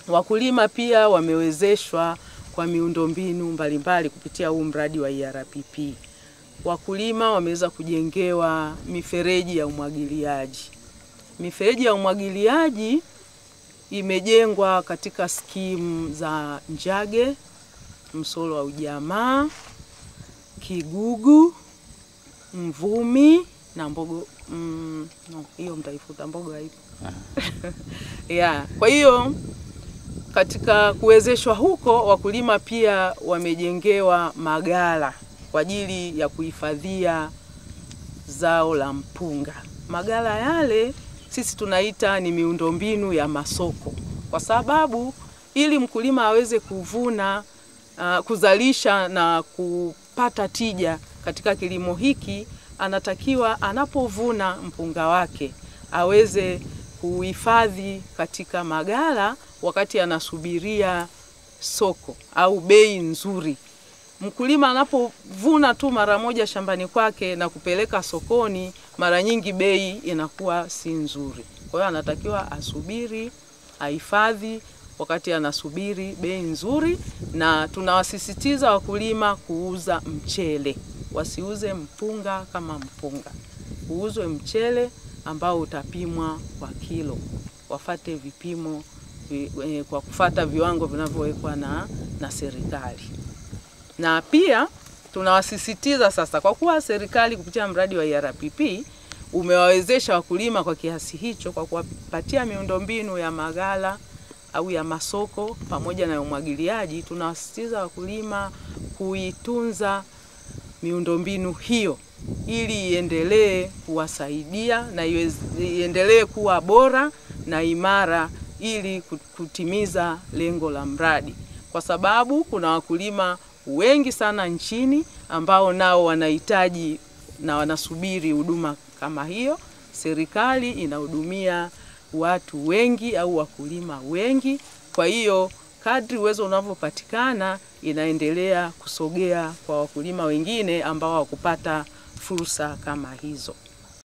Wakulima pia wamewezeshwa kwa miundombinu mbalimbali kupitia huu mradi wa ERPP. Wakulima wameweza kujengewa mifereji ya umwagiliaji. Mifereji ya umwagiliaji imejengwa katika skimu za Njage, Msolo wa Ujamaa, Kigugu, Mvumi na Mbogo. Mm, no, hiyo mtaifuta, Mbogo haipo. yeah. Kwa hiyo katika kuwezeshwa huko, wakulima pia wamejengewa magala kwa ajili ya kuhifadhia zao la mpunga. Magala yale sisi tunaita ni miundombinu ya masoko, kwa sababu ili mkulima aweze kuvuna uh, kuzalisha na kupata tija katika kilimo hiki, anatakiwa anapovuna mpunga wake aweze kuhifadhi katika magala wakati anasubiria soko au bei nzuri. Mkulima anapovuna tu mara moja shambani kwake na kupeleka sokoni, mara nyingi bei inakuwa si nzuri. Kwa hiyo anatakiwa asubiri, ahifadhi wakati anasubiri bei nzuri, na tunawasisitiza wakulima kuuza mchele, wasiuze mpunga kama mpunga, uuzwe mchele ambao utapimwa kwa kilo, wafate vipimo vi, eh, kwa kufata viwango vinavyowekwa na, na serikali na pia tunawasisitiza sasa, kwa kuwa serikali kupitia mradi wa ERPP umewawezesha wakulima kwa kiasi hicho, kwa kuwapatia miundombinu ya magala au ya masoko pamoja na umwagiliaji, tunawasisitiza wakulima kuitunza miundombinu hiyo ili iendelee kuwasaidia na iendelee kuwa bora na imara ili kutimiza lengo la mradi, kwa sababu kuna wakulima wengi sana nchini ambao nao wanahitaji na wanasubiri huduma kama hiyo. Serikali inahudumia watu wengi au wakulima wengi, kwa hiyo kadri uwezo unavyopatikana inaendelea kusogea kwa wakulima wengine ambao hawakupata fursa kama hizo.